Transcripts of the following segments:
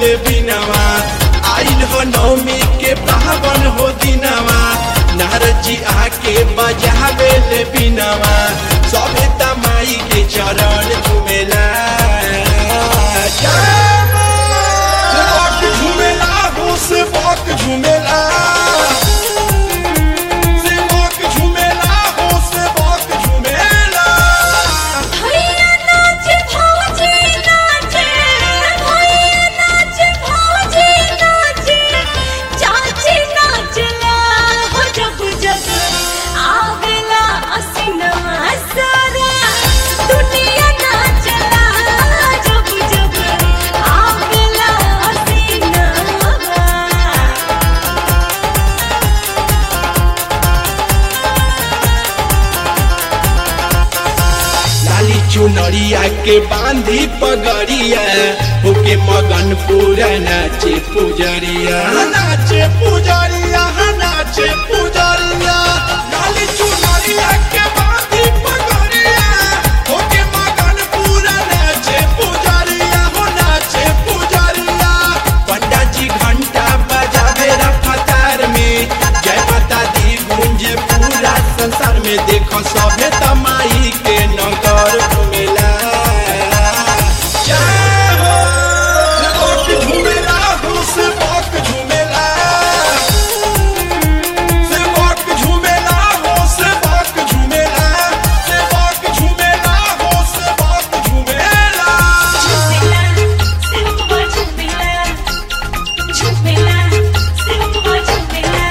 ले बिनवा आइल हो नवमी के पावन हो दिनवा नारद जी आके बजावे ले बिनवा सभे तमाई के चरण झुमेला सेवक झुमेला हो सेवक झुमेला सेवक झुमेला हो सेवक झुमेला भैया नाचे भौजी नाचे भैया नाचे भौजी नाचे चाची नाचला हो जब जब आवेला असिनवा सारा दुनिया नाचला जब जब आवेला असिनवा लाली चुनरिया के बांधी पगड़िया होके मगन पूरा नाचे पुजरिया नाचे पुजरिया नाचे पुजरिया लाली चुनरिया के बांधी पगड़िया होके मगन पूरा नाचे पुजरिया हो नाचे पुजरिया पंडा जी घंटा बजावे रफ्तार में जय माता दी गूंजे पूरा संसार में देखो सभे तमाई के नगर घुमेला जय हो सेवक झुमेला हो सेवक झुमेला सेवक झुमेला हो सेवक झुमेला सेवक झुमेला हो सेवक झुमेला झुमेला झुमेला झुमेला झुमेला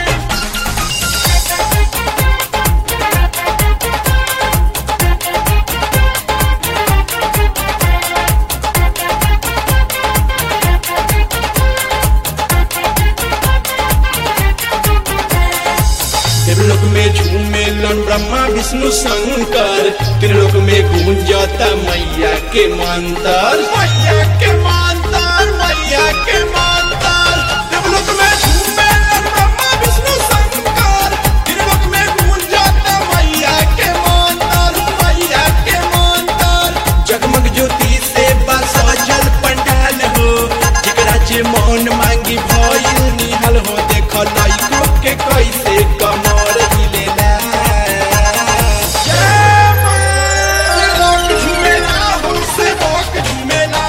त्रिलोक में झूमेलन ब्रह्मा विष्णु शंकर त्रिलोक में गूंजता मैया के मंत्र मैया के मंत्र मैया के मंत्र त्रिलोक में झूमेलन ब्रह्मा विष्णु शंकर त्रिलोक में गूंजता मैया के मंत्र मैया के मंत्र जगमग ज्योति से बस सजल पंडाल हो जेकरा जे मन मांगी भइल निहल हो देख लइको के कैसे कमर हिलेला जय मां! सेवक झुमेला हो सेवक झुमेला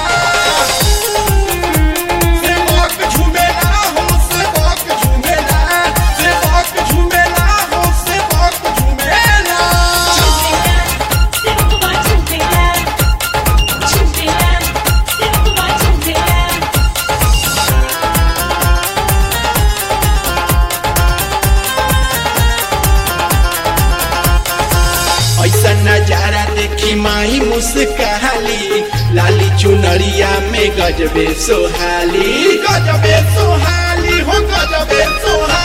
सेवक झुमेला हो सेवक झुमेला सेवक झुमेला हो सेवक झुमेला झुमेला झुमेला झुमेला झुमेला ऐसा नजारा देखी माही मुस्काली लाली चुनरिया में गजबे सोहाली गजबे सोहाली हो गजबे सोहाली